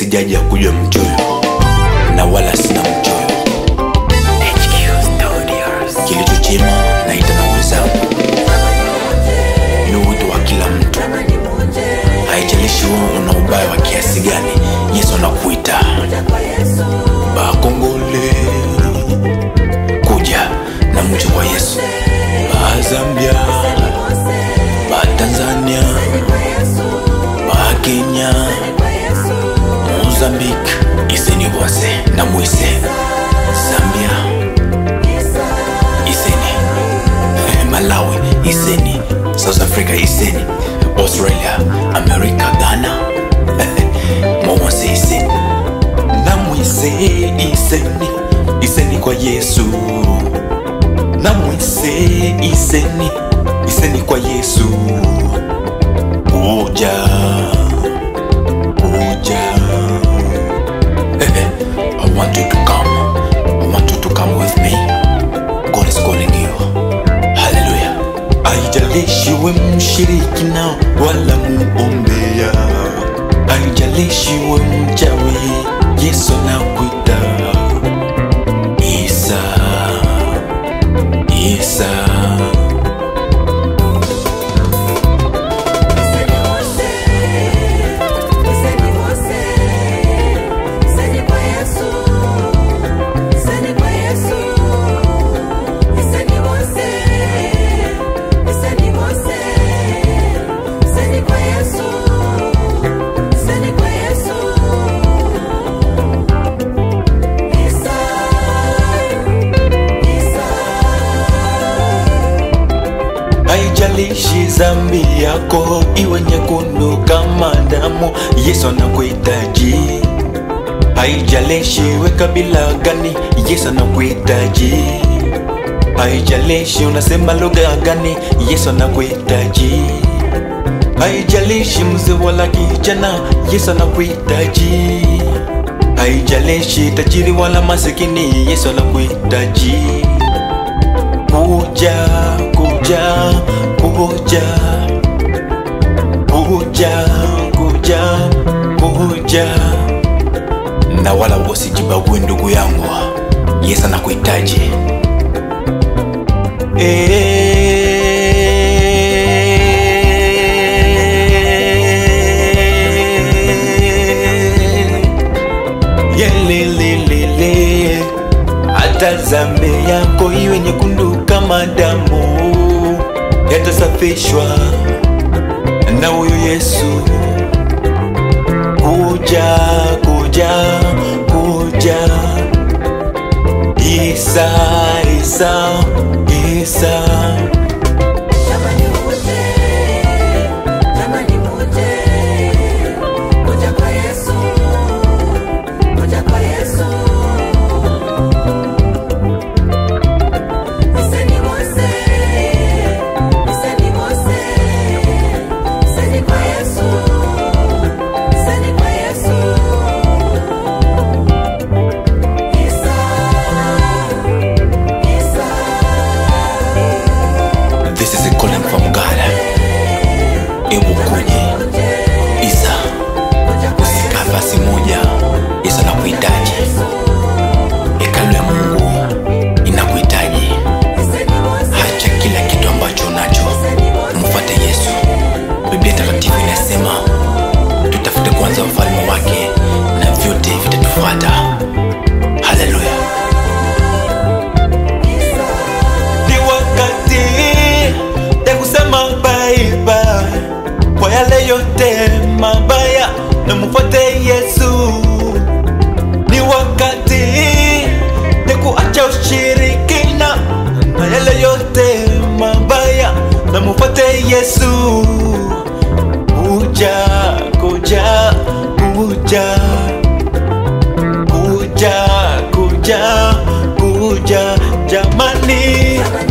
sijaja kujua mchoyo na wala sina mchoyo kilicho chema naita na wenzangu ni wito wa kila mtu haijalishi wewe una ubaya wa kiasi gani yesu anakuita bakongole kuja na mcho kwa yesu bazambia batanzania bakenya mozambique iseni bose na mwise zambia iseni malawi iseni south africa iseni australia america ghana momose iseni na mwise iseni iseni kwa yesu na mwise iseni iseni kwa yesu uja uja I want you to come. I want you to come with me. God is calling you. Hallelujah. Haijalishi we mshiriki nao wala muombea, haijalishi we mchawi, Yesu anakuita. Isa, Isa. haijalishi zambi yako iwe nyekundu kama damu yesu anakuhitaji haijalishi we kabila gani yesu anakuhitaji haijalishi unasema lugha gani yesu anakuhitaji haijalishi mzee wala kijana yesu anakuhitaji haijalishi tajiri wala masikini yesu anakuhitaji kuja kuja kuja kuja kuja kuja na wala usijibague ndugu yangu yesu anakuhitaji yelelelele hata zambe yako iwe nyekundu kama damu yatasafishwa na huyu yesu kuja kuja kuja isa isa isa This is a calling from God. Ebu kuje Isa, usikaa nafasi moja. Yesu anakuhitaji. Hekalu ya Mungu inakuhitaji. Hacha kila kitu ambacho unacho, mfuate Yesu. Biblia Takatifu inasema tutafute kwanza ufalme wake na vyote vitatufuata. Haleluya! ni wakati ya kusema bye bye kwa yale yote mabaya na mfuate Yesu. Ni wakati ya kuacha ushirikina na yale yote mabaya na mfuate Yesu. Kuja, kuja, kuja, kuja, kuja, kuja, jamani.